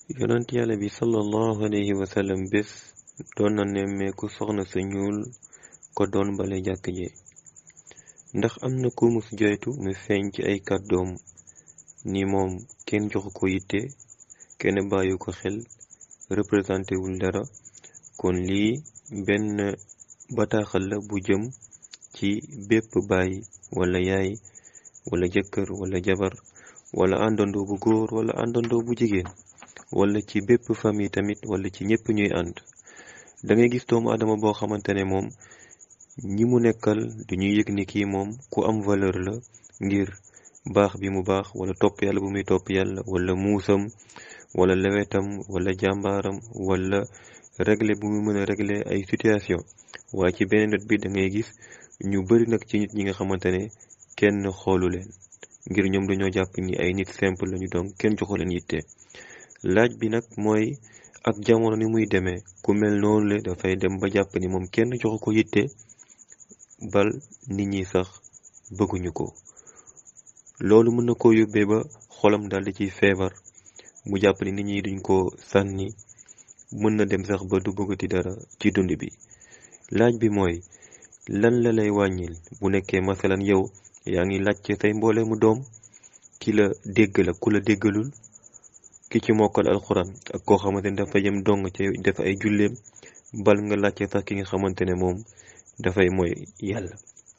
yonent yàlla bi sallallahu alayhi wa sallam bés doon na nemmeeku soxna sa ñuul ko doon bale jàkk ji ndax am na ku mus joytu mu feeñ ci ay kàddoom ni moom kenn joxu ko yitte kenn bàyyi ko xel représenté wul dara kon lii benn bataaxal la bu jëm ci bépp baay wala yaay wala jëkkër wala jabar wala àndandoo bu góor wala àndandoo bu jigéen wala ci bépp famille tamit wala ci ñépp ñuy ànd da ngay gis doomu adama boo xamante ne moom ñi mu nekkal duñuy yëg ni kii moom ku am valeur la ngir baax bi mu baax wala topp yàlla bu muy topp yàlla wala muusam wala lewetam wala jàmbaaram wala régler bu mu mën a régler ay situation waaye ci beneen wet bi da ngay gis ñu bari nag ci nit ñi nga xamante ne kenn xoolu leen ngir ñoom dañoo jàpp ni ay nit simple lañu donc kenn joxu leen yitte laaj bi nag mooy ak jamono ni muy demee ku mel noonu le dafay dem ba jàpp ni moom kenn joxu ko yitte bal nit ñi sax bëgguñu ko loolu mën na ko yóbbee ba xolam daldi ciy feebar mu jàpp ni nit ñi duñ ko sànni mën na dem sax ba du bëggati dara ci dund bi laaj bi mooy lan la lay wàññil bu nekkee masalan yow yaa ngi laajte say mboole mu doom ki la dégg la ku la déggalul ki ci mokkal alxuraan ak koo xamante ne dafa yem dong ci def ay julleem bal nga laajte sax ki nga xamante ne moom dafay mooy yàlla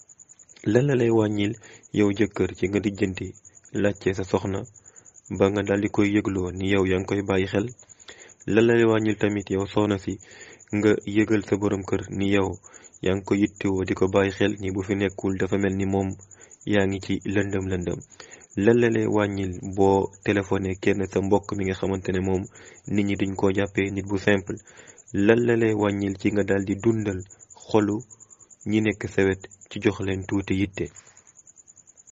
lan la lay wàññil yow jëkkër ci nga lijjanti laajte sa soxna ba nga daldi koy yëgloo ni yow yaa ngi koy bàyyi xel lan la lay wàññil tamit yow soxna si nga yëgal sa borom kër ni yow yaa ngi ko yittewoo di ko bàyyi xel ni bu fi nekkul dafa mel ni moom yaa ngi ci lëndëm lëndëm lan la lay wàññil boo téléphoné kenn sa mbokk mi nga xamante ne moom nit ñi duñ koo jàppee nit bu simple lan la lay wàññil ci nga daldi dundal xolu ñi nekk sa wet ci jox leen tuuti yitte